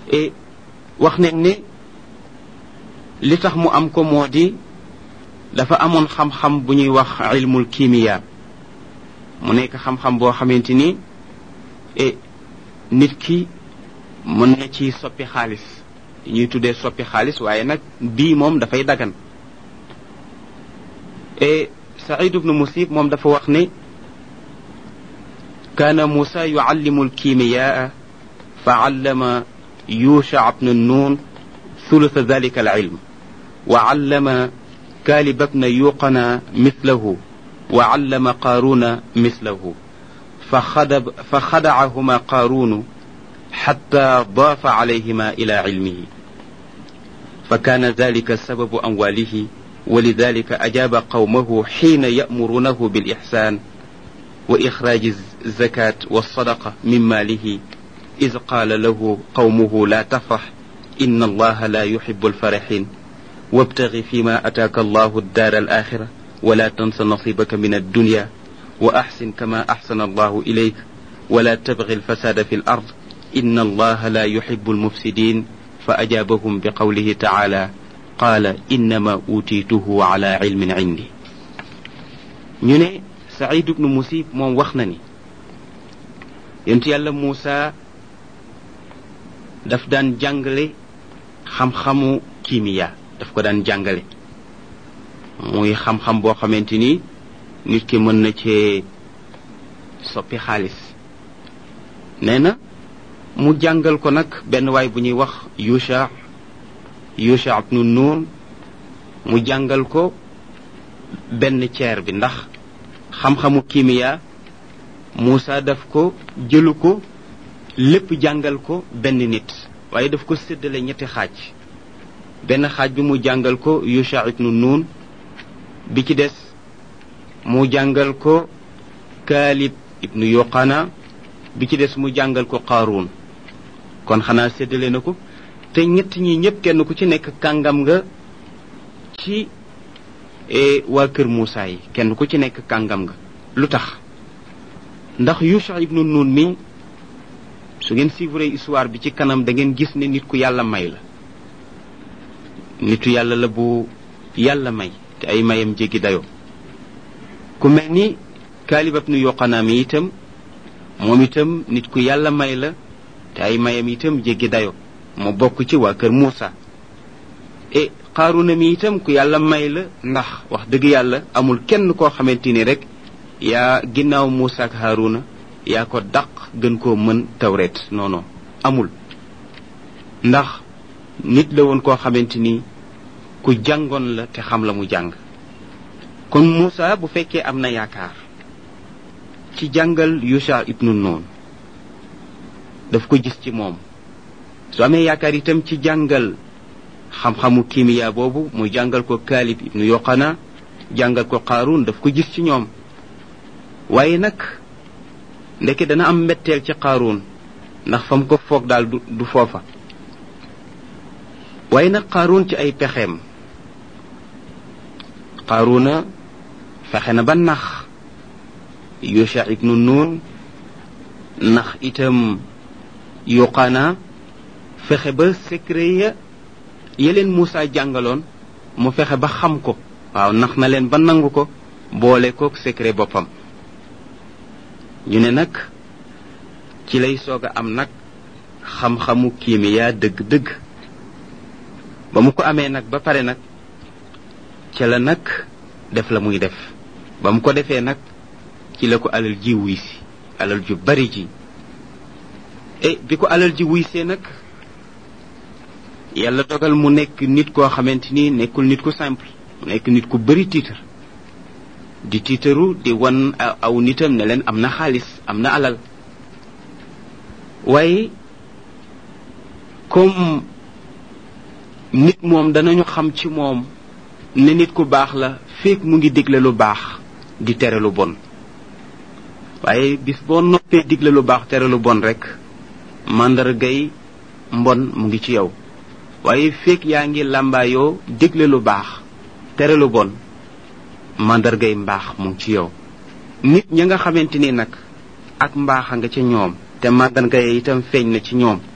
et wax nañ ne li tax mu am ko moo di dafa amoon xam-xam bu ñuy wax ilmul kimiya mu nekk xam-xam boo xamante ni e nit ki mën na ci soppi xaalis ñuy tuddee soppi xaalis waaye nag bii moom dafay dagan e saïd ibnu musib moom dafa wax ne كان موسى يعلم الكيمياء فعلم يوشع بن النون ثلث ذلك العلم وعلم كالب بن يوقنا مثله وعلم قارون مثله فخدب فخدعهما قارون حتى ضاف عليهما الى علمه فكان ذلك سبب امواله ولذلك اجاب قومه حين يامرونه بالاحسان واخراج الزكاه والصدقه من ماله اذ قال له قومه لا تفرح ان الله لا يحب الفرحين وابتغ فيما اتاك الله الدار الاخره ولا تنس نصيبك من الدنيا واحسن كما احسن الله اليك ولا تبغ الفساد في الارض ان الله لا يحب المفسدين فاجابهم بقوله تعالى قال انما اوتيته على علم عندي ñu saïd ibnu musib moom wax na ni yonent yàlla muusa daf daan jàngale xam-xamu kimiya daf ko daan jàngale muy xam-xam boo xamante ni nit ki mën na cee soppi xaalis nee na mu jàngal ko nag benn waay bu ñuy wax yusha yusha ibnu nuun mu jàngal ko benn ceer bi ndax xam-xamu kimiya Moussa daf ko jëlu ko lépp jàngal ko benn nit waaye daf ko séddale ñetti xaaj benn xaaj bi mu jàngal ko Yusha ibnu Nun bi ci des mu jàngal ko Kaalib ibnu Yoqana bi ci des mu jàngal ko Qaaruun kon xanaa séddale na ko te ñett ñi ñëpp kenn ku ci nekk kàngam nga ci waa kër Moussa yi kenn ku ci nekk kàngam nga lu tax ndax Yusha ibnu Nun mi su ngeen suivre histoire bi ci kanam da ngeen gis ne nit ku yàlla may la nitu yàlla la bu yàlla may te ay mayam jéggi dayoo ku mel ni Kaalib ibnu Yoqanaa mi itam moom itam nit ku yàlla may la te ay mayam itam jéggi dayoo mu bokk ci waa kër Moussa e xaaruna mi itam ku yàlla may la ndax wax dëgg yàlla amul kenn koo xamante ni rek yaa ginnaaw Muusa ak Haaruna yaa ko daq gën koo mën tawret non non amul ndax nit la woon koo xamante ni ku jàngoon la te xam la mu jàng kon Muusa bu fekkee am na yaakaar ci jàngal Yusha ibnu Nun daf ko gis ci moom su amee yaakaar itam ci jàngal xam-xamu kimiya boobu mu jàngal ko Kaalib ibnu Yoqana jàngal ko Qaaruun daf ko gis ci ñoom waaye nag ndeke dana am mbetteel ci Qaaruun ndax fa mu ko foog daal du du foofa waaye nag Qaaruun ci ay pexeem Qaaruuna fexe na ba nax Yusha ibnu Nun nax itam Yoqana fexe ba secret ya yeleen Moussa jàngaloon mu fexe ba xam ko waaw nax na leen ba nangu ko boole kook secret boppam ñu ne nag ci lay soog a am nag xam-xamu kiimiyaa dëgg-dëgg ba mu ko amee nag ba pare nag ca la nag def la muy def ba mu ko defee nag ci la ko alal ji wuy si alal ju bari ji e bi ko alal ji wuy see nag yàlla dogal mu nekk nit koo xamante ni nekkul nit ku simple mu nekk nit ku bari tiitar di tiitaru di wan aw nitam ne leen am na xaalis am na alal waaye comme nit moom danañu xam ci moom ne nit ku baax la feek mu ngi digle lu baax di tere lu bon waaye bis boo noppee digle lu baax tere lu bon rek màndargay mbon mu ngi ci yow waaye feek yaa ngi làmbaayoo digle lu baax tere lu bon màndargay mbaax mu ngi ci yow nit ña nga xamante ni nag ak mbaax a nga ca ñoom te màndarga itam feeñ na ci ñoom